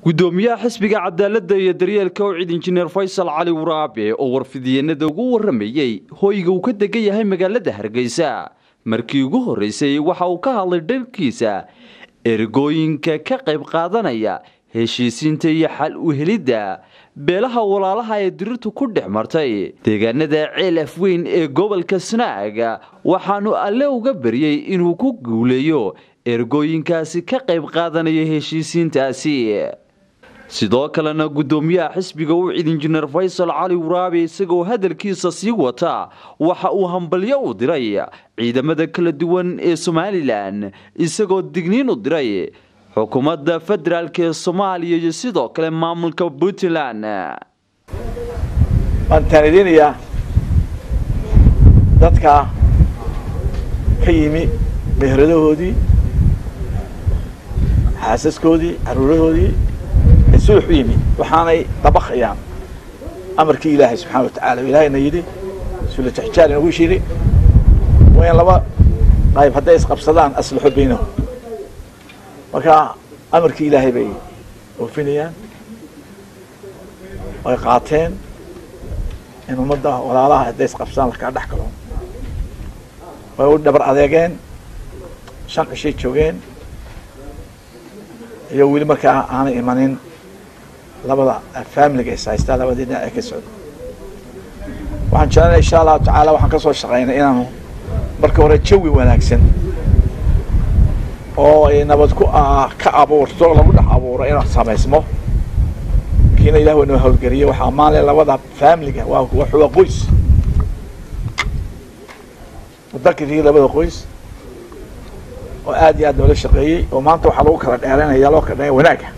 gudoomiyaha xisbiga cadaaladda iyo daryeelka owcid injineer faysal cali waraabe oo warfidiyeenada ugu waramayey hooyga uu ka degan yahay magaalada hargeysa markii ugu horreysay waxa uu ka hadlay dharkiisa ergooyinka ka qayb qaadanaya heshiisiinta iyo xal u helidda beelaha walaalaha ee dirirtu ku dhex martay deegaanada ceel afweyn ee gobolka sanaaga waxaanu alle uga baryey inuu ku guuleeyo ergooyinkaasi ka qayb qaadanaya heshiisiintaasi sidoo kalena gudoomiyaha xisbiga ucid injineer faysal cali waraabe isagoo hadalkiisa sii wata waxa uu hambalyo u diray ciidamada kala duwan ee somalilan isagoo digniin u diray xukuumadda federaalk ee soomaaliya iyo sidoo kale maamulka puntland waan taanidinayaa dadka ka yimi meheradahoodii xaasaskoodii caruurahoodii ee sulux u yimi waxaanay dabakayaan amarkii ilaahay subxana wa tacala ilaahayna yidhi sulataxjaar inagu yidhi waa in laba qayb hadday isqabsadaan aslaxo baynahum marka amarkii ilaahay bay oofinayaan ay qaateen in ummadda walaalaha hadday isqabsadaan lakaa dhex galo way u dhabar adeegeen shan cishay joogeen iyo weli markaa aanay imanin labada familiga is haystaa labadii dhinac ee ka socda waxaan jecelnay insha allahu tacaala waxaan ka soo shaqaynay inaanu marka hore jawi wanaagsan oo ay nabad ku ka abuurto lagu dhex abuuro inuu samaysmo kiina ilah waa noo hawlgeliye waxaa ammaanle labada familiga waa waa qoys mudakirkii labada qoys oo aad iyo aad noola shaqeeyey oo maanta waxaa lagu kala dheeraynaya loo kala dheeranaya wanaagga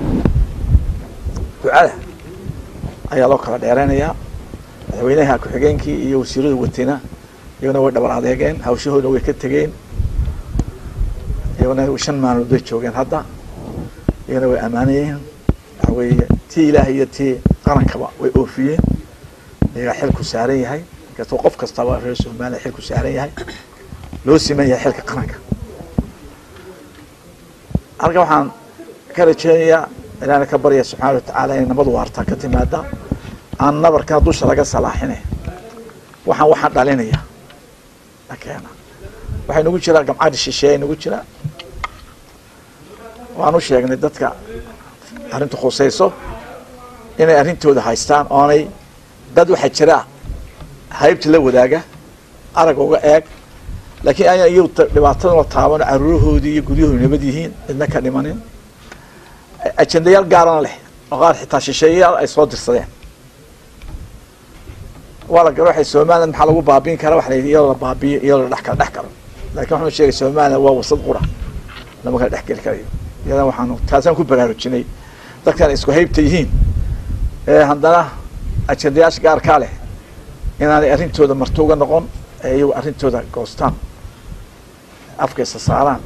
ducada ayaa loo kala dheeraynayaa madaxweynaha ku-xigeenkii iyo wasiirada watena iyagona way dhabar adeegeen hawshahoodna way ka tegeen iyagona shan maalmood bay joogeen hadda iyagana way ammaanayeen waxa weeye tii ilaahay iyo tii qarankaba way oofiyeen iyagaa xilku saaran yahay inkastoo qof kastaba reer somaliya xilku saaran yahay loo siman yahay xilka qaranka halkan waxaan ka rajeynayaa ilaana ka barya subxaana watacaala inay nabad waarta ka timaada aan nabarkana dusha laga salaaxine waxaan waxaan dhalinaya akeena waxay nagu jiraa gamcadi shisheeye nagu jiraa waan u sheegnay dadka arrintu khusayso inay arrintooda haystaan oonay dad waxaa jira haybta la wadaaga arag uga eeg laakiin ayaan iyagu dhibaataduna taabano caruurahoodii iyo guryahoodu nabad yihiin cidna ka dhimanin ajendayaal gaarana leh oo qaar xitaa shisheeyayaal ay soo dirsadeen waa la garo waxay somaliland maxaa lagu baabiin karaa waxa la yidhi iyadoo la baabiyo iyadoo la dhex kala dhex galo lakin waxaanu sheegay somaliland waa wasad qura lama kala dhex geli karayo iyada waxaanu taasaan ku baraarujinay dadkan isku haybta yihiin ee haddana ajendayaasha gaarkaa leh inaanay arrintooda marto uga noqon ee iyagu arrintooda goostaan afka isa saaraan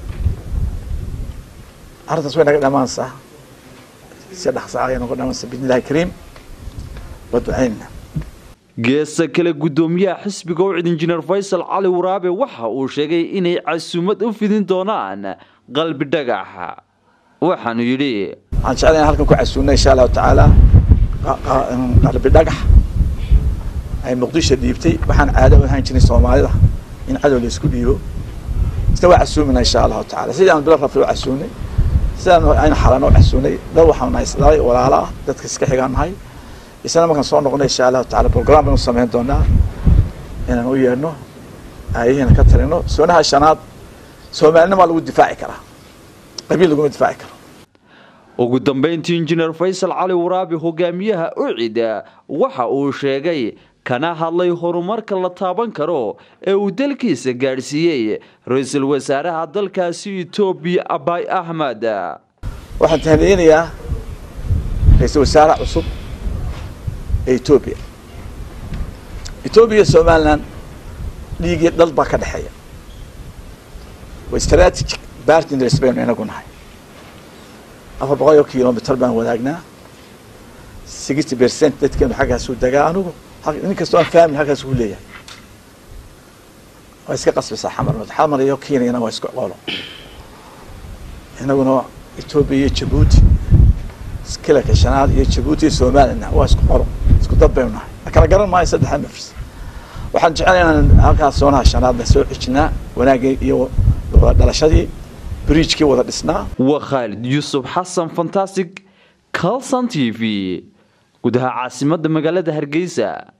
arrintaas way naga dhamaansaa si dhaqsaa ayay naga dhamaansaa bidn illahi kariim waa ducaynna geesta kale gudoomiyaha xisbiga ucid injineer faysal cali waraabe waxa uu sheegay inay casuumad u fidin doonaan qalbi dhagaxa waxaanu yidhi waxaan jeclay in halkan ku casuumna insha allahu tacaala qalbi dhagax ay muqdisho dhiibtay waxaan caado u ahaan jiray soomaalida in cadow la isku dhiibo isna waa casuumina insha allahu tacala sidii aan bilo rafli u casuumnay sidaan aynu xalana u casuumnay dad waxaan nahay isdhalay walaalo ah dadka iska xigaan nahay isna markaan soo noqonay insha allahu tacala program baynu samayn doonaa inaan u yeedhno aayahiina ka talino soonaha shanaad soomaalinimaa lagu difaaci karaa qabiil laguma difaaci karo ugu dambeyntii injineer faysal cali waraabe hogaamiyaha ucid waxa uu sheegay kana hadlay horumarka la taaban karo ee uu dalkiisa gaadhsiiyey ra-iisul wasaaraha dalkaasi etoobiya abay axmed waxaan tahniyeynayaa ra-iisul wasaaraha cusub ee etoobiya etoobiya somaliland dhiigii dhal baa ka dhexeeya waa strategic partners baynu inagu nahay afar boqol oo kilomitr baan wadaagnaa sixty percent dadkeenu xaggaasuu degaa anugu nin kastoo aan fahmin halkaas ku leeyahay waa iska qasbaysaa xamarnood xamar iyo kenyana waa isku qolo inaguna etoobiya iyo jabuuti kilarka shanaad iyo jabuuti iyo somalilan waa isku qoro isku dad baynu nahay la kala garan maayo saddexa mafrs waxaan jeclay inaan halkaas soonaha shanaadna soo xijinaa wanaagii iyo dhalashadii bridgekii wada dhisnaa waa khaalid yuusuf xasan fantastic calson t v gudaha caasimadda magaalada hargeysa